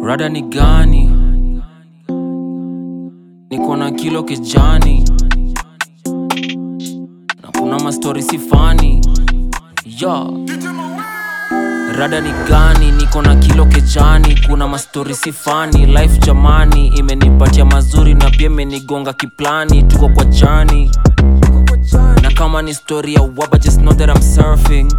Rada ni gani? Niko na kilo kijani na kuna mastori si fani yo. Rada ni gani? Niko na kilo kejani, kuna mastori si fani. Life jamani, imenipatia mazuri na pia imenigonga kiplani. Tuko kwa jani na kama ni story ya waba, just know that I'm surfing.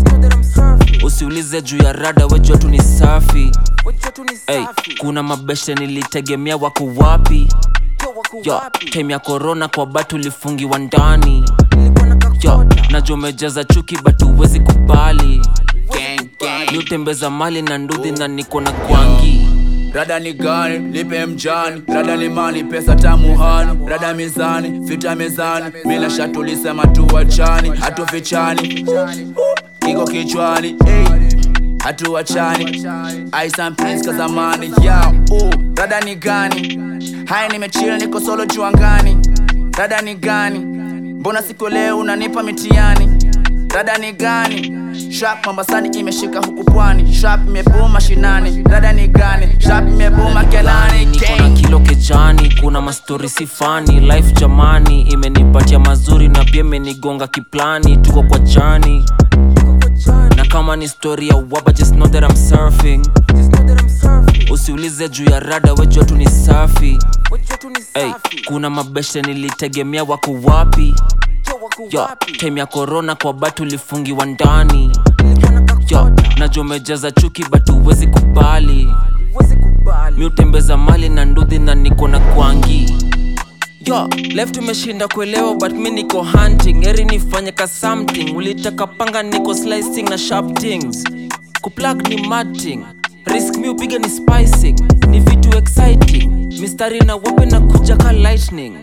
Usiulize juu ya rada, wejua tu ni safi. Hey, kuna mabeshe nilitegemea wako wapi? Yo, time ya corona kwa batu lifungiwa ndani yo, najua umejaza chuki but huwezi kubali ni utembeza mali na ndudhi na niko na kwangi Rada ni gani? Lipe mjani. Rada ni mali, pesa tamu hani. Rada mizani, vita mezani. Bila shaka tulisema tuwachani, hatufichani. Iko kichwani, hey. Hatuwachani. Ice and Prince kazamani, yeah. Uh, rada ni gani? Haya nimechill niko solo juangani. Rada ni gani? Mbona siku leo unanipa mitiani? Rada ni gani? Sharp Mombasani imeshika huku pwani. Sharp imebuma shinani. Rada ni gani? Sharp imebuma kelani. niko na Gang. kilo kejani kuna mastori si fani life jamani imenipatia mazuri na pia imenigonga kiplani tuko kwa jani na kama ni story ya waba just know that I'm surfing usiulize juu ya rada wejua tu ni safi hey, kuna mabeshe nilitegemea wako wapi yo time ya corona kwa batu lifungiwa ndani yo najua umejaza chuki but huwezi kubali mi utembeza mali na ndudhi na niko na kwangi yo left umeshinda kuelewa but mi niko hunting eri nifanye ka something ulitaka panga niko slicing na sharp things kuplug ni matting risk mi upiga ni spicing ni vitu exciting mistari na wape na kuja ka lightning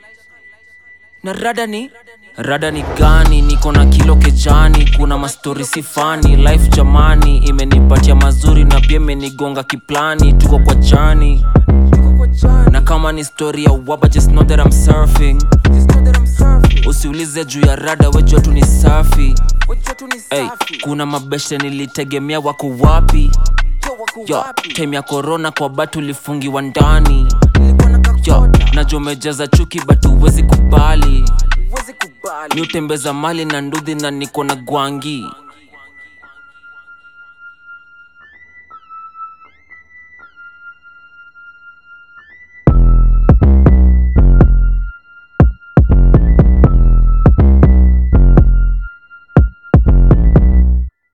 na rada ni rada ni gani niko na kilo kejani kuna mastori si fani life jamani imenipatia mazuri na pia imenigonga kiplani tuko kwa jani na kama ni story ya waba just know that I'm surfing usiulize juu ya rada wejua tu ni safi hey, kuna mabeshe nilitegemea wako wapi yo time ya corona kwa batu lifungiwa ndani yo najua umejaza chuki but huwezi kubali mi utembeza mali na ndudhi na niko na gwangi